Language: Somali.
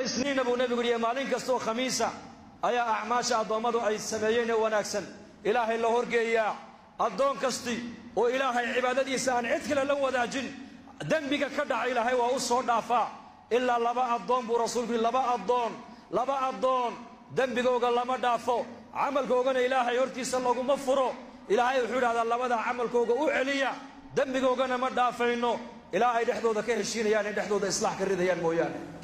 isniinna buu nebigu yihi maalin kastaoo khamiisa ayaa acmaasha addoommadu ay sameeyeen ee wanaagsan ilaahay la horgeeyaa addoon kasti oo ilaahay cibaadadiisa aan cid kale la wadaajin dembiga ka dhaca ilaahay waa u soo dhaafaa ilaa laba addoon buu rasuulku yihi laba addoon laba addoon dembigooga lama dhaafo camalkoogana ilaahay hortiisa laguma furo ilaahay wuxuu idhahdaa labadaa camalkooga u celiya dembigoogana ma dhaafayno ilaa ay dhexdooda ka heshiinayaan ay dhexdooda islaax ka ridayaan mooyaane